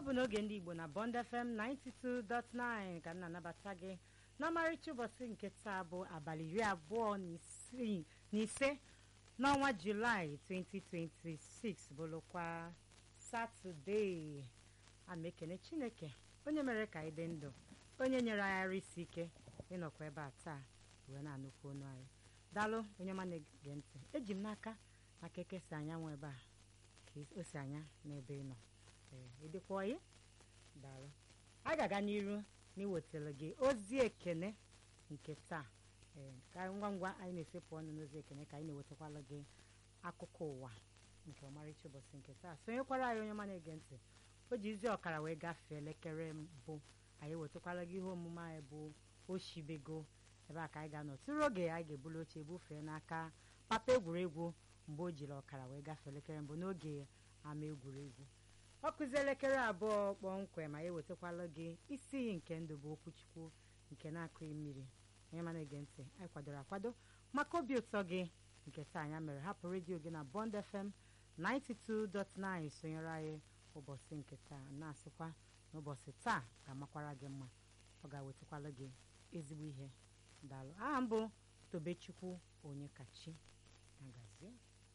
bụ n'oge ndị igbo na bond fm 92.9 ka m na-anabata gị n'ọmarịcha ụbọchị nke taa bụ abalị iri abụọ na isii- na ise n'ọnwa julaị 2026 bụrụkwa satọdee ama ekene chineke onye mere ka anyị dị ndụ onye nyere anyị ara isi ike ịnọkwa ebe a taa wee na-anụkwu ọnụ anyị daalụ onye ọma na-ege ntị eji m n'aka maka ekesa anyanwụ ebe a ka o si anya n'ebe ị nọ ee ịdịkwa ọyị daalụ a ga-aga n'iru n'iwetara gị ozi ekene nke taa ee ka ngwa ngwa anyị na-esepụ ọnụ n'ozi ekene ka anyị na-ewetakwala gị akụkọ ụwa nke ọmarịcha ụbọchị nke taa sonyekwara anyị onye ọma na-ege ntị o ji izi ọkara wee gafee elekere mbụ anyị ewetakwala gị ihe omume anyị bụ oshibego ebe a ka anyị ga-anọ tụrụ oge anyị ga-ebuli oche bufee n'aka papa egwuregwu mgbe o jiri ọkara wee gafee elekere mbụ n'oge ama egwuregwu ọ kụzi elekere abụọ kpọmkwem ma ewetakwala gị isi iyi nke ndụ bụ okwuchukwu nke na-akụghị mmiri onye mana ege ntị anyị kwadoro akwado maka obi ụtọ gị nke taa anya mere hapụ redio gị na bond fm 92.9 sonyere anyị ụbọchị nke taa na-asịkwa n'ụbọchị taa ga-amakwara gị mma ọ ga-ewetakwala gị ezigbo ihe daalụ aha mbụ tobechukwu onye kachi agazie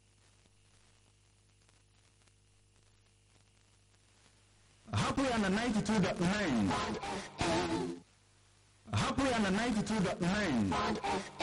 hapụ ya na 92.9 hapụ ya na 92.9